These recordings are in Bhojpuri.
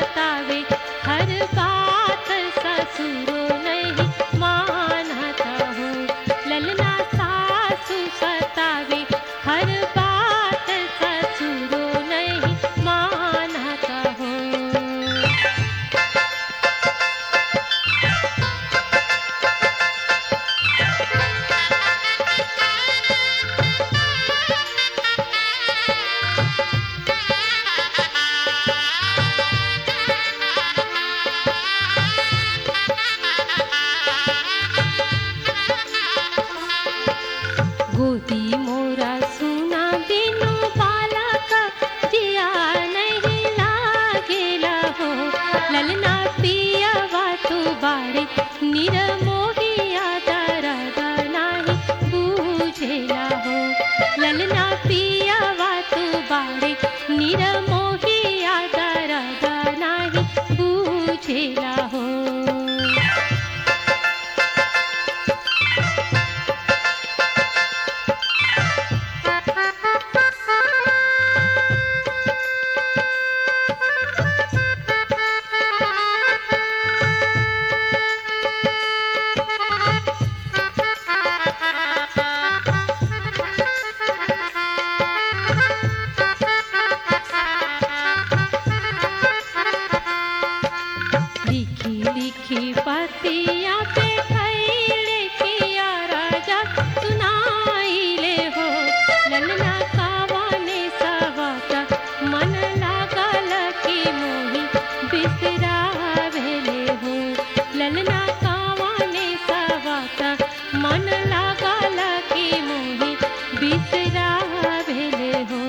सतावे हर बात ससुरो नहीं मानता हो ललना सासु सतावे हर बात ससुरो नहीं मानता हो गोदी मोरा सुना बिनु बालक जिया नहीं लागेला हो ललना पियवा तू बारे निरमोहिया दरद नाही बूझेला हो ललना पियवा तू बारे निरमोहिया दरद नाही बूझेला हो लिखी लिखी पतिया पे खैले किया राजा सुनाइले हो ललना कावाने सवाता मन लागल की मोही बिसरावेले हो ललना कावाने सवाता मन लागल की मोही बिसरावेले हो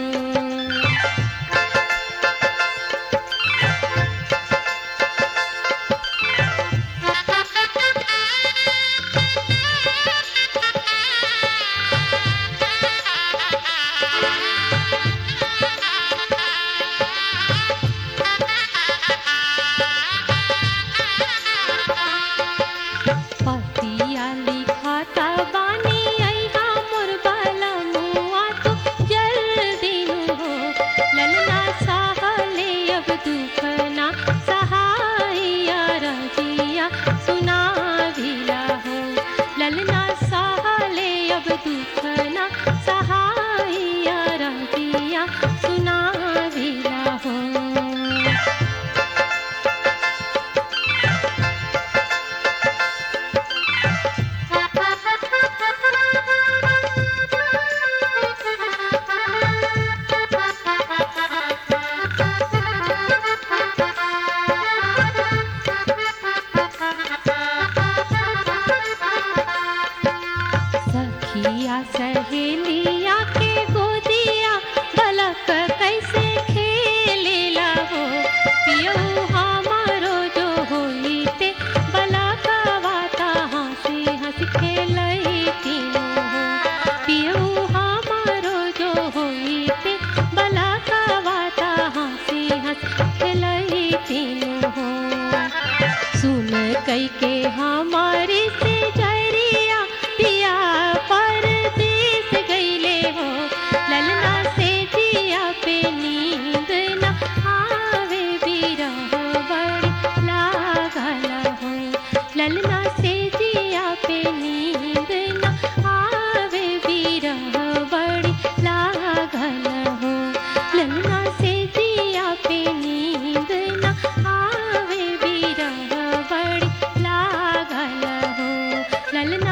पतिया लिखाता बानी अइहा मोर बाला मुआ तो जल्दी नु हो ललना साहले अब दुखना सहाइया रजिया सुनाविला हो ललना साहले अब दुखना सहाइया रजिया सुनाविला हो सखिया सहेलिया के गोदिया बलक कैसे खेलेला हो पियऊ हमारो जो होइते बलकवाता हंसी हंस खेलई तीनों हो पियऊ हमारो जो होइते बलकवाता हंसी हंस खेलई तीनों हो सुन कई के हमारे से जरिया पिया परदेस गईले हो ललना से जिया पे नींद न आवे बिरह बड़ी लागल हो ललना से जिया पे नींद न आवे बिरह बड़ी लागल हो ललना से जिया पे नींद न आवे बिरह बड़ी लागल हो ललना